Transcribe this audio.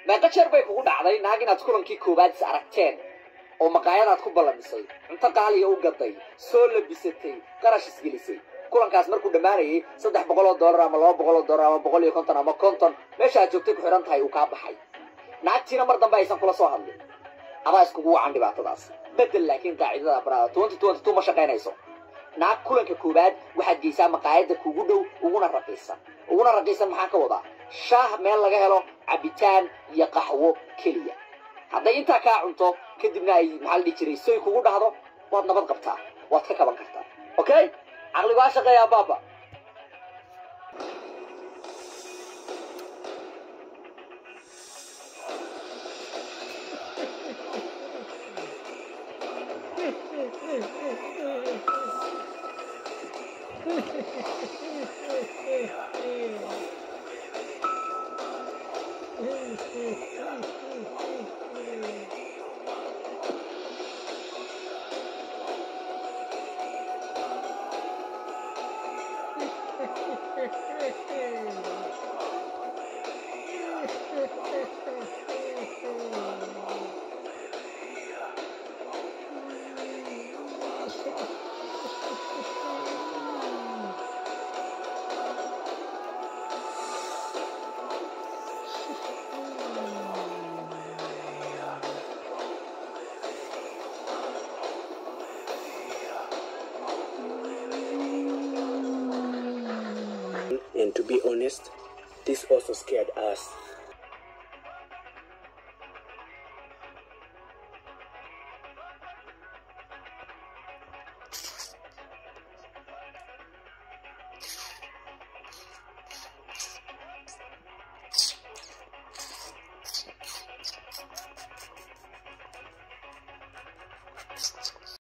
meeqa jeer bay kugu dhacday naag inaad kulankii koowaad is aragteen oo maqaayadaad ku ballamisay cunto qaaliya u gaday soo labisatay qarash isgelisay kulankaas markuu dhammaanayay saddex boqol oo dollar ama laba boqol oo dollar ama boqol iyo konton ama konton meesha aad joogtay ku xidhan tahay uu kaa baxay naagtiina mar dambe aysan kula soo hadlin adaa iskugu wacan dhibaatadaas bedel laakiin qaacidada barada twenty twenty two ma shaqaynayso naag kulanka koowaad waxaad geysaa maqaayadda kuugu dhow uguna raqiisan uguna raqiisan maxaan ka wadaa shaah meel laga helo cabitaan iyo qaxwo keliya hadday intaa kaa cunto kadibna ay maxaa la dhihi jiray soy kugu dhahdo waad nabad qabtaa waad ka kaban kartaa okay caqligu ha shaqeeyaa baaba And to be honest, this also scared us.